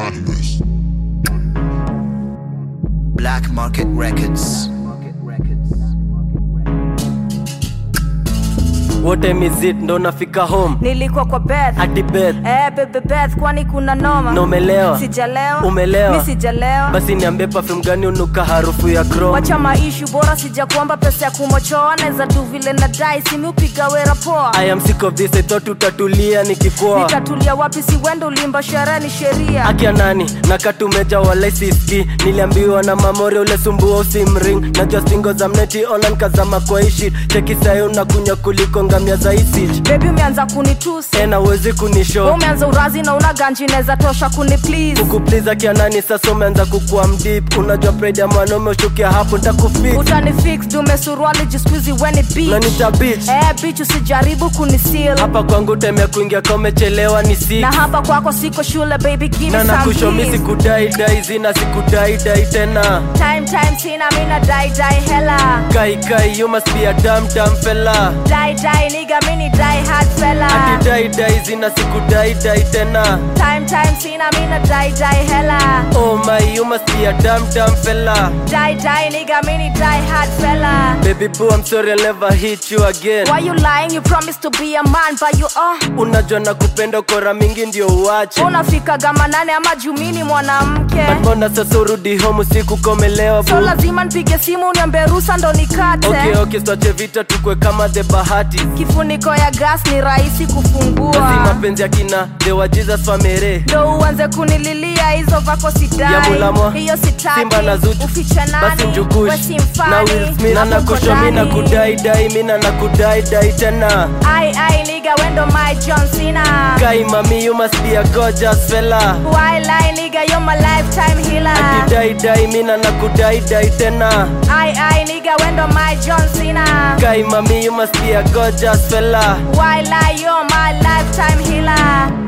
Madness. Black Market Records. What time is it? Ndo nafika home nilikuwa kwa beth hadi bed eh, bebe beth kwani kuna noma na umelewa sijalewa Umelewa. mi sijalewa basi niambie perfume gani unuka harufu ya chrome wacha maishu bora sija kuomba pesa ya kumochoa naweza tu vile na dai simi upiga wera poa I am sick of this I thought utatulia nikikwoa nitatulia wapi si wendo ulimba sherehe ni sheria akia nani nakatumeja walai siski niliambiwa na mamori ule sumbua usimring najua stingo za mneti online kazama kwa ishi cheki sayo unakunya kuliko ngamia za isich bebi umeanza kunitusi tena uwezi Wewe kunisho umeanza urazi na una ganji naweza tosha kuni please kukupliza kia nani sasa umeanza kukua mdip unajua pride ya mwanaume ushukia hapo ntakufix utani fix dume suruali jiskuizi weni beach nanita bitch eh bitch usijaribu kunisil hapa kwangu temea kuingia ka umechelewa ni six na hapa kwako siko shule baby give me na some nakushomi keys. sikudaidai zina sikudaidai tena time time sina mina dai dai hela kai kai you must be a damn damn fella dai dai nigga mini dai hard fella ati dai dai zina sikudaidai tena time time sina mina dai dai hela oh my you must be a damn damn fella dai dai nigga mini dai hard fella baby boo i'm sorry i'll never hit you again why you lying you promised to be a man but you uh unajua na kupenda kora mingi ndio uache unafika gama nane ama jumini mwanamke But mbona sasa urudi home usiku komelewa so boo lazima nipige simu niambe rusa ndo nikate okay okay swache vita tukwe kama the bahati kifuniko ya gas ni rahisi basi kufungua mapenzi ya kina the wa jesus famere ndo uanze kunililia hizo vako ya sidai mulamwa hiyo sitaki simba na zuchu ufiche basi nani mjukush we si mfani, na Will Smith na hapo nakosho uko mi na ndani. kudaidai mi na nakudaidai tena ai ai niga wendo my john cena kai mami you must be a gorgeous fella why lie niga you're my lifetime healer akidaidai mi na nakudaidai tena ai ai niga wendo my john cena kai mami you must be a gorgeous fella why lie you're my lifetime healer